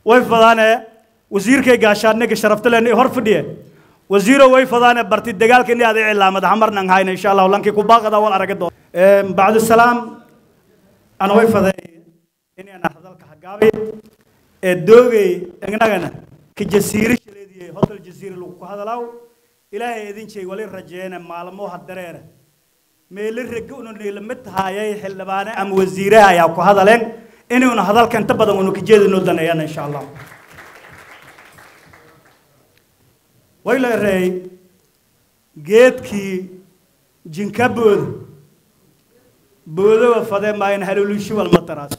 way fadaane wasiirkay gaashaadniga sharafta leh hor fadhiye wasiiro way fadaane barti dagaalka ini aday cilaamad hamarnan hayna insha allahu lankii ku baaqada wal araga doon bacdu salaam ana way faday inaan hadalka hagaabay ee doogay ignagana ka jasiire shaleediyay hotel jasiire lagu ku hadalaaw ilaahay idin jeey wali rajeena maalmo hadareere meelo rega una niilamid tahaayay xildhibaane ama wasiiraha ayaa ku hadaleen inuuna hadalka inta badan unu ka jeedinoo daneeyana insha allah way la ereey geedkii jinka booda boodowa fadee maayan haluulishi walmataraas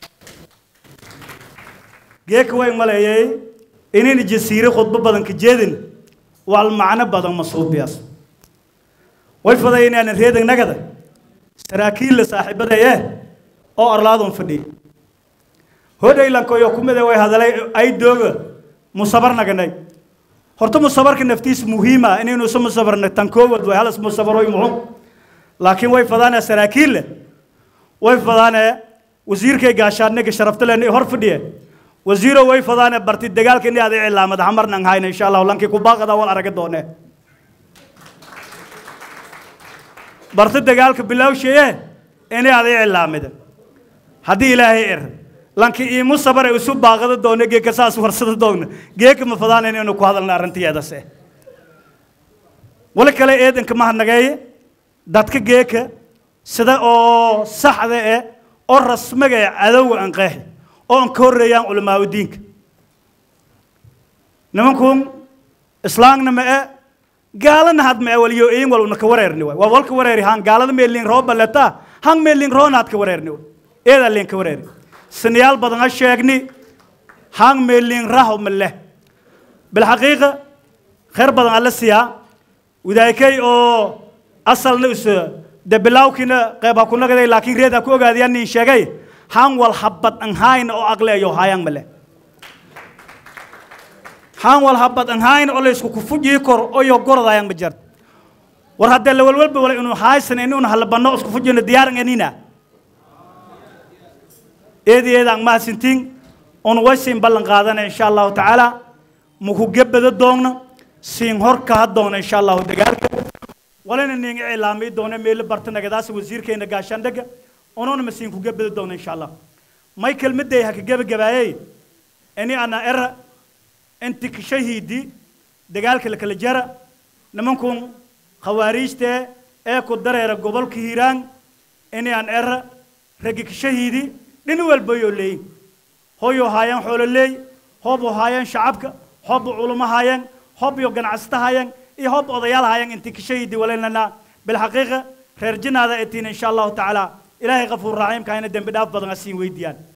geedka way maleeyay inayna jasiire khudbo badan ka jeedin wal macno badan masuubiyaas way faday inaanan reedan nagada saraakiilla saaxiibada eh oo arlaadon fadhiya hodhaylankoyo kumida way hadalay ay dooga musabar naganay horta musabarka naftiis muhiima inaynu isu musabarna tan koowad way halas musabaroy muxum laakiin way fadaane saraakiille way fadaane wasiirkay gaashaadniga sharafta leh hor fadhiye wasiiro way fadaane barti dagaalka ini aday cilaamad hamarnan hayna insha allahu lankii ku baaqada wal araga doonee barti dagaalka bilowsheye ini aday cilaamida haddii ilaahay er lankii iimu sabare isu baaqada doone geeka saas warsada doogna geeka ma fadaan inaynu ku hadalna arrintiyeedase wali kale eedanka mahadnageeye dadka geeka sida oo saxda eh oo rasmiga ee cadowga aan qeexi oo aan ka horreeyaan culamaauddiinka nimankun islaamna ma e gaalana had ma e waliyo iin wal una ka wareerni waay waa walka wareeri haan gaalada meelin roo baleta han meelin roona had ka wareerni waay eedaa leen ka wareeri sinayaal badan ha sheegni han meelin raho ma leh bilxaqiiqa khayr badan alla siyaa wadaykay oo asalna is de bilawkina qayb ha ku nagaday laakiin reed ha ku ogaadayaan nin sheegay han wal habad an hayna oo aqleeyo hayaan male han wal habad an hayna oo laysku kufujii kor oyo gorodayaan ma jart war haddee la walwalba wala inuu haysan inuuna halabano isku fujino diyaaran anina eedi eedaan mahadsantiin on waysiin ballan qaadana insha allahu tacaala muku gebada doogna siin horka ha doona insha allahu dagaalka walina ninga cilaamay doona meelo barta nagadaas wasiirkeena gaashaandhaga onona masiin ku gebada doona insha allah may kelmaday ha ka gebagabaayey ini ana era inti kashahiidi dagaalka la kala jara nimankun khawaariijtee ee ku dareera gobolka hiiraan ini aan era raggi kashahiidi dhini walbayoo leeyin hoyoo haayaan xoolo leey hooboo haayaan shacabka hoobo culamo haayaan hoob iyo ganacsata haayaan iyo hoob odayaal haayaan intii kashahiidi walaynana bilxaqiiqa reer jinaada etiin insha allahu tacaala ilaahay kafuur raxiimka hayna dembi dhaaf badan asiin weydiiyaan